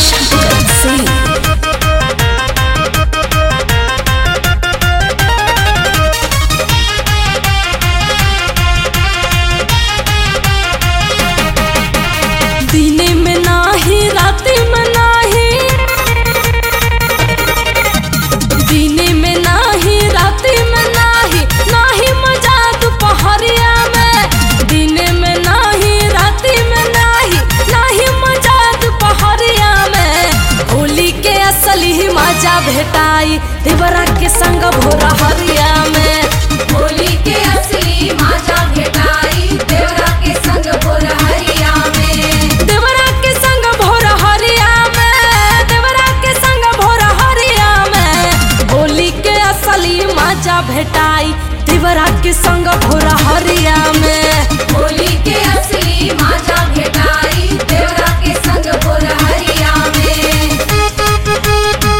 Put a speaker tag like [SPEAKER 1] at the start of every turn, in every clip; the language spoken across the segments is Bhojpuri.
[SPEAKER 1] Shankar Singh. दिने में नाही राति में नाही दिने में नाही राति में नाही नाही मजा दोपहरिया में दिने में नाही राति में नाही नाही मजा दोपहरिया में होली के असली ही मजा भेटाई देवरा के संग भोरा हरिया में
[SPEAKER 2] होली के असली माजा भेटाई देवरा के संग भोरहरिया में
[SPEAKER 1] देवरा के संग भोर हरिया में देवरा के संग भोर हरिया में होली के असली मजा भेटाई देवरा के संग भोर हरिया में
[SPEAKER 2] होली के असली माजा भेटाई देवरा के संग भोरहरिया में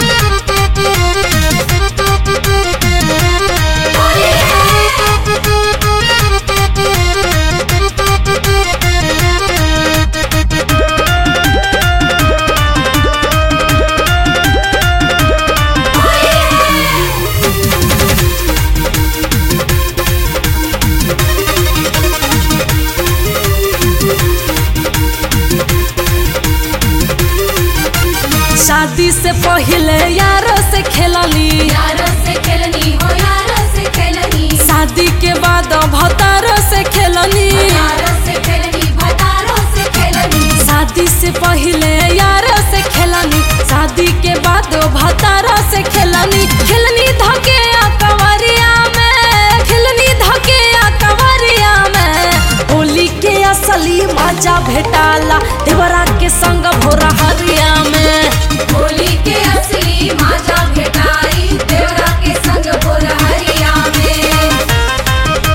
[SPEAKER 1] शादी से पहले यारों से खेलली
[SPEAKER 2] यारों से खेलनी हो यारों से खेलनी
[SPEAKER 1] शादी के बाद भतारों से खेलनी
[SPEAKER 2] यारों से खेलनी भतारों से खेलनी
[SPEAKER 1] शादी से पहले यारों से खेलनी शादी के बाद भतारा से खेलनी खेलनी धके आ कंवरिया में खेलनी धके आ कंवरिया में होली के असली मजा भेटाला देवरा के संग भोरा हरिया में
[SPEAKER 2] होली के असली माजा भेटाई देवरा के संग भोरहरिया में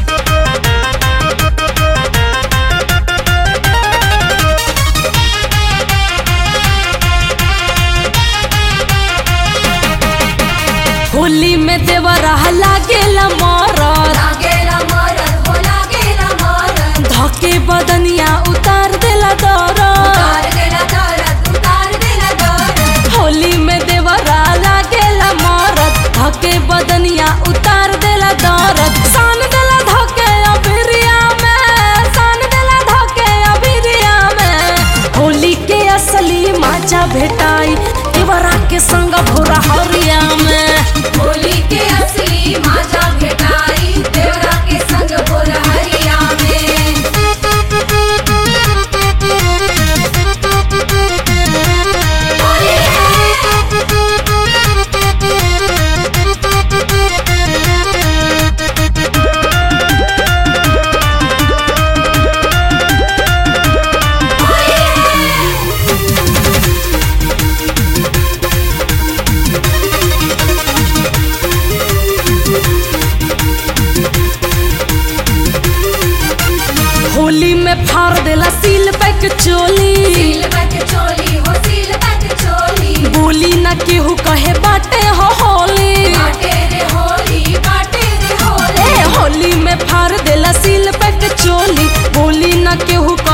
[SPEAKER 1] होली में देवरा लागेला मरद
[SPEAKER 2] लागेला मरद हो लागेला मरद
[SPEAKER 1] धके बदनिया उतार देला दरद
[SPEAKER 2] उतार देला दरद उतार देला दरद
[SPEAKER 1] होली में देवरा लागेला मरद धके बदनिया उतार देला दरद सान देला धके अबिरिया में सान देला धके अबिरिया में होली के असली मजा भेटाई देवरा के संग भोरा हरिया में
[SPEAKER 2] होली के असली माजा भेटाई देवरा के संग भोरहरिया में
[SPEAKER 1] होली में फाड़ देला सील पैक चोली
[SPEAKER 2] सील बट चोली हो सील बट चोली
[SPEAKER 1] बोली न केहू कहे बाटे हो होली
[SPEAKER 2] बाटे रे होली बाटे रे होली
[SPEAKER 1] ए होली में फाड़ देला सील पैक चोली बोली न केहू